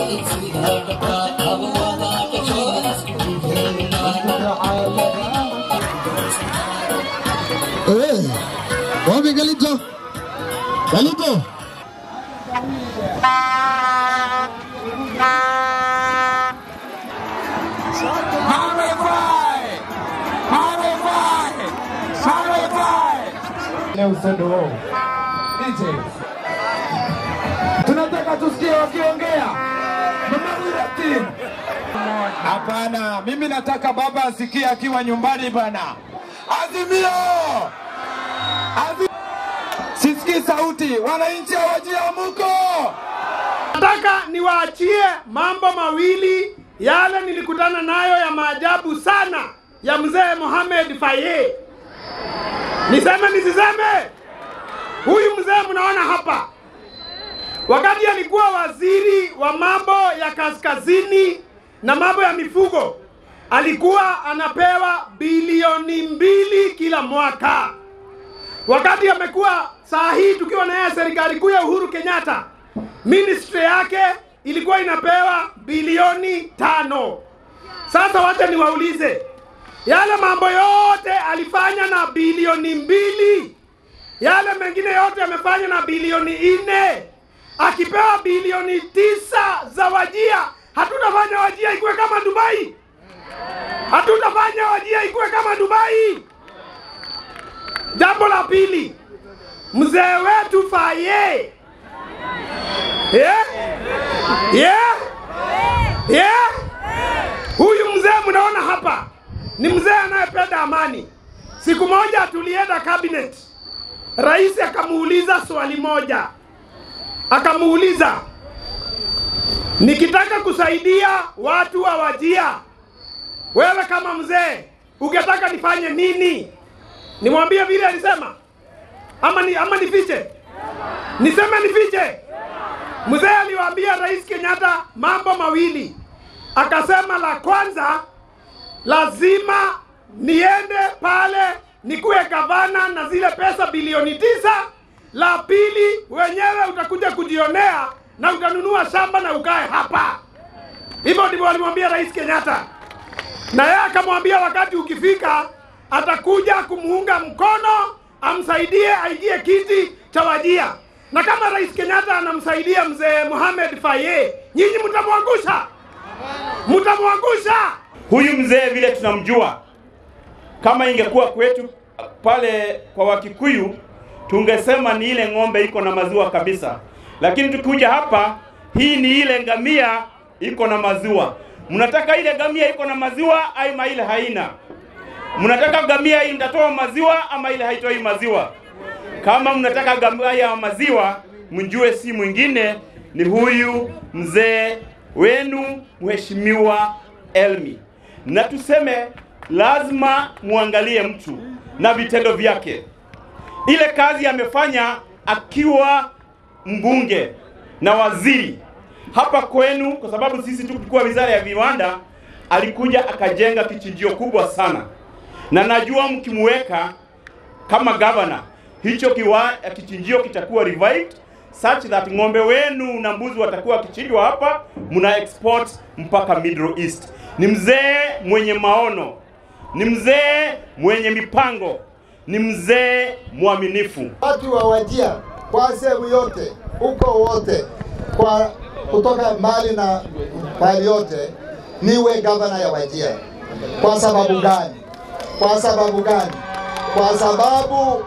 Eh, wapi Galito? Galito? Tunataka tusikie wakiongea. Mama Wirati. Hapana, mimi nataka baba asikie akiwa nyumbani bana. Azimio! Azimio! Sisikii sauti, wananchi hawajiamuko. Nataka niwaachie mambo mawili yale nilikutana nayo ya maajabu sana ya mzee Mohamed Faye. Niseme nisiseme? Huyu mzee mnaona hapa, wakati alikuwa waziri wa mambo ya kaskazini na mambo ya mifugo, alikuwa anapewa bilioni mbili kila mwaka. Wakati amekuwa saa hii tukiwa na yeye serikali kuu ya Uhuru Kenyatta, ministry yake ilikuwa inapewa bilioni tano. Sasa wacha niwaulize, yale mambo yote alifanya na bilioni mbili, yale mengine yote amefanya na bilioni nne, akipewa bilioni tisa za Wajia, hatutafanya Wajia ikuwe kama Dubai? Hatutafanya Wajia ikuwe kama Dubai? Jambo la pili, mzee wetu Faye yeah? Yeah? Yeah? Huyu mzee mnaona hapa ni mzee anayependa amani. Siku moja tulienda cabinet, rais akamuuliza swali moja, akamuuliza nikitaka kusaidia watu wa Wajia, wewe kama mzee ungetaka nifanye nini? Nimwambie vile alisema ama ni, ama nifiche? Niseme nifiche? Mzee aliwaambia Rais Kenyatta mambo mawili, akasema la kwanza, lazima niende pale nikuwe gavana na zile pesa bilioni tisa. La pili, wenyewe utakuja kujionea na utanunua shamba na ukae hapa. Hivyo ndivyo alimwambia Rais Kenyatta, na yeye akamwambia wakati ukifika atakuja kumuunga mkono, amsaidie aingie kiti cha Wajia na kama Rais Kenyatta anamsaidia mzee Mohamed Faye, nyinyi mtamwangusha, mtamwangusha. Huyu mzee vile tunamjua, kama ingekuwa kwetu pale kwa Wakikuyu tungesema ni ile ng'ombe iko na maziwa kabisa, lakini tukikuja hapa, hii ni ile ngamia iko na maziwa. Mnataka ile ngamia iko na maziwa ama ile haina? Mnataka ngamia hii mtatoa maziwa ama ile haitoi maziwa? Kama mnataka ngamia ya maziwa, mjue si mwingine ni huyu mzee wenu Mheshimiwa Elmi, na tuseme lazima muangalie mtu na vitendo vyake. Ile kazi amefanya akiwa mbunge na waziri hapa kwenu, kwa sababu sisi tulikuwa wizara ya viwanda, alikuja akajenga kichinjio kubwa sana, na najua mkimweka kama gavana hicho kiwa, kichinjio kitakuwa revived such that ng'ombe wenu na mbuzi watakuwa wakichinjwa hapa, mna export mpaka Middle East. Ni mzee mwenye maono, ni mzee mwenye mipango, ni mzee mwaminifu. watu wa Wajia kwa sehemu yote huko wote kwa kutoka mbali na pahali yote, niwe gavana ya Wajia. Kwa sababu gani? Kwa sababu gani? Kwa sababu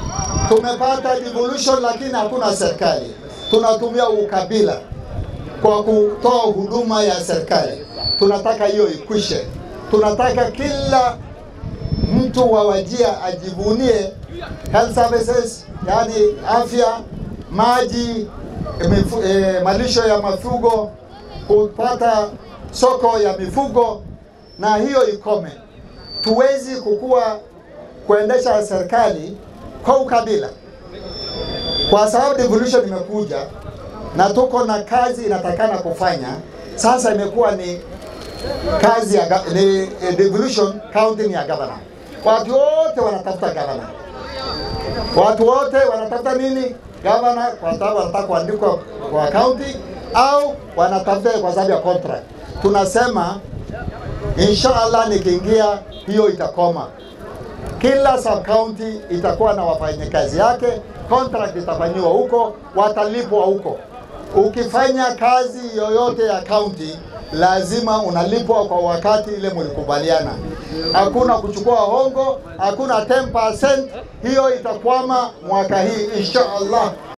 tumepata devolution, lakini hakuna serikali. Tunatumia ukabila kwa kutoa huduma ya serikali. Tunataka hiyo ikwishe. Tunataka kila mtu wa Wajia ajivunie health services, yani afya, maji, mifu, eh, malisho ya mifugo, kupata soko ya mifugo, na hiyo ikome. Tuwezi kukua kuendesha serikali kwa ukabila, kwa sababu devolution imekuja na tuko na kazi inatakana kufanya. Sasa imekuwa ni kazi ya ga- ni eh, devolution county ni ya governor. Watu wote wanatafuta governor, watu wote wanatafuta nini? Governor, kwa sababu wanataka kuandikwa kwa county au wanatafuta kwa sababu ya contract. Tunasema inshallah, nikiingia hiyo itakoma. Kila sub county itakuwa na wafanyakazi yake, contract itafanyiwa huko, watalipwa huko. Ukifanya kazi yoyote ya county lazima unalipwa kwa wakati ile mlikubaliana. Hakuna kuchukua hongo, hakuna 10%. Hiyo itakwama mwaka hii insha Allah.